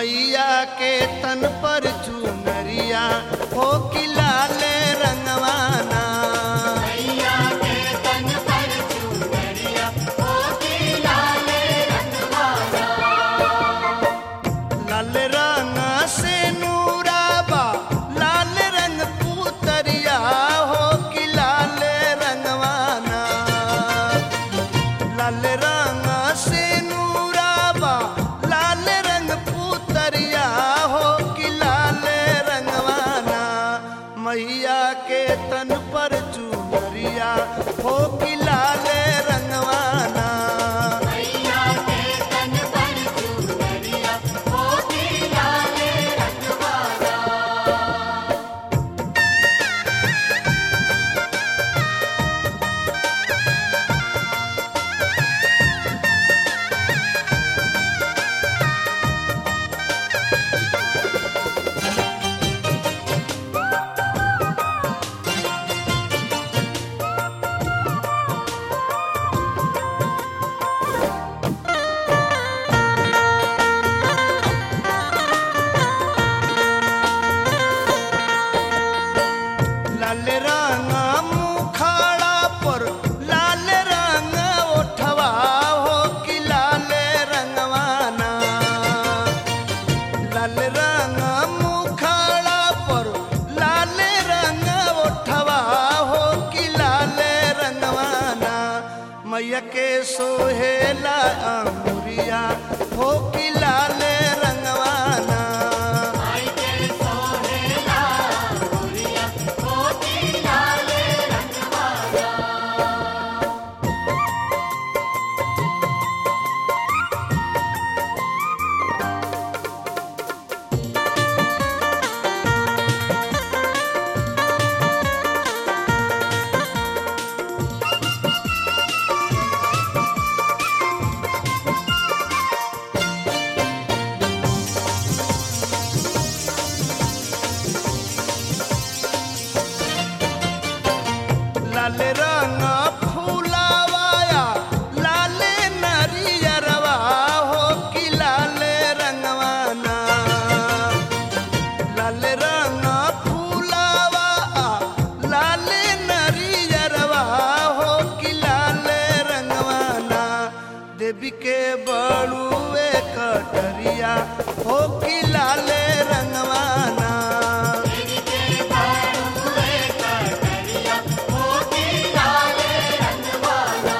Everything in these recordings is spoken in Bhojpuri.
मैया के तन पर चुनरिया हो कि लाले रंगवाना मैया के तन पर चुनरिया हो के लाले रंगवाना लाल रंग से नूराबा लाल रंग पुतरिया हो कि लाल रंगवाना लाल रंग से नूराबा लाल रंग पुतरिया हो कि लाल रंगवाना मैया के तन पर चुनरिया हो कि लाल रंगवाना मैया के तन पर चुनरिया हो के लाले रंगवाना लाल रंग मुखाड़ा पर लाल रंग ओठवा हो कि लाल रंगवाना लाल रंग मुखाड़ा पर लाल रंग ओठवा हो कि लाल रंगवाना मैया के सोहेला अंगुरिया हो कि लाल रंगवाना आई के सोहेला गुड़िया हो के लाले रंगवाना लाल रंग फूलावाया लाल नरियरवा हो कि लाल रंगवाना लाल रंग फूलावा लाल नरियरवा हो कि लाल रंगवाना देवी के बड़ुए कटरिया हो कि लाल रंगवाना तेरी के बाड़ुए कटरिया हो के लाले रंगवाना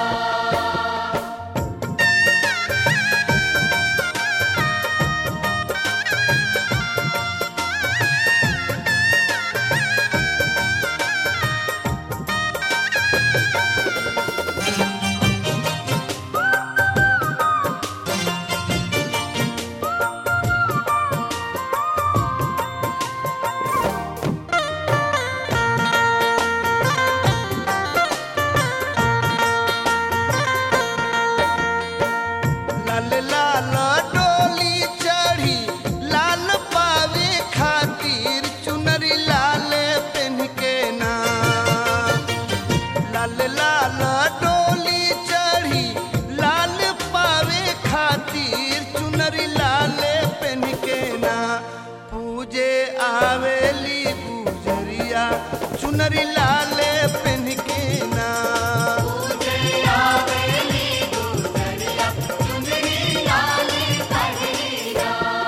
लाल लाल डोली चढ़ी लाल पावे खातिर चुनरी लाल पेन के ना लाल लाल डोली चढ़ी लाल पावे खातिर चुनरी लाल पेन के ना पूजे आवेली गुजरिया चुनरी लाल पेन के ना तुझे आवेली गुजरिया चुनरी लाले पगड़िया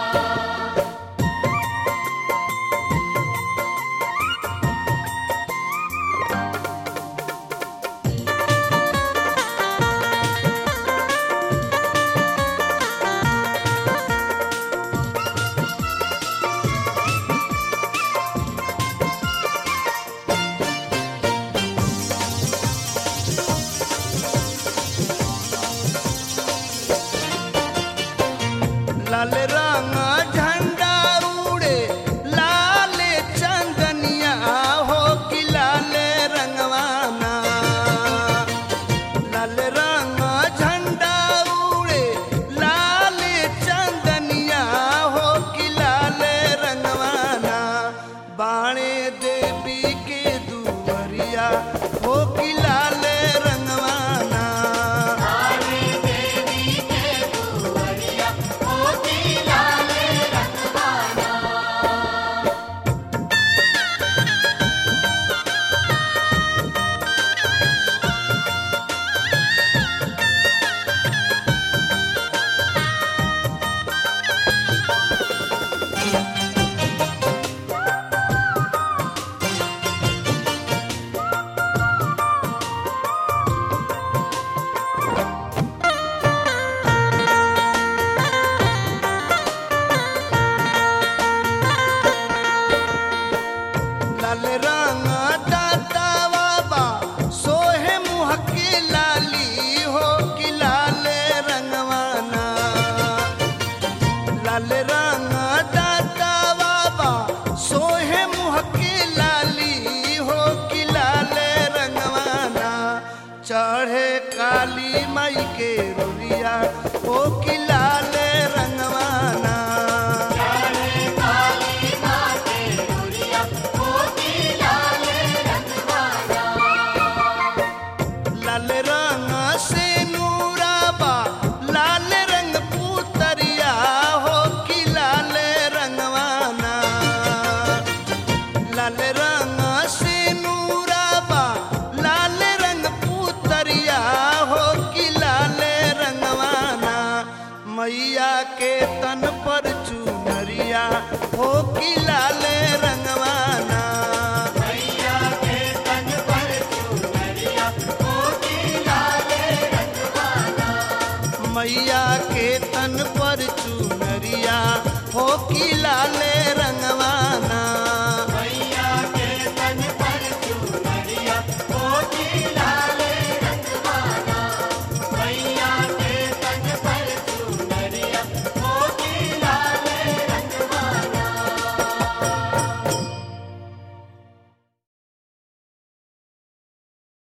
लाल रंग झंडा उड़े लाल चंदनिया हो कि लाल रंगवाना लाल रंग झंडा उड़े लाल चंदनिया हो कि लाल रंगवाना बाणे देवी के दुवरिया हो कि लाल रंगवाना आने देवी के दुवरिया हो के लाले मैया के तन पर चुनरिया हो कि लाले रंगवाना मैया के तन पर चुनरिया होती लाले रंगवाना मैया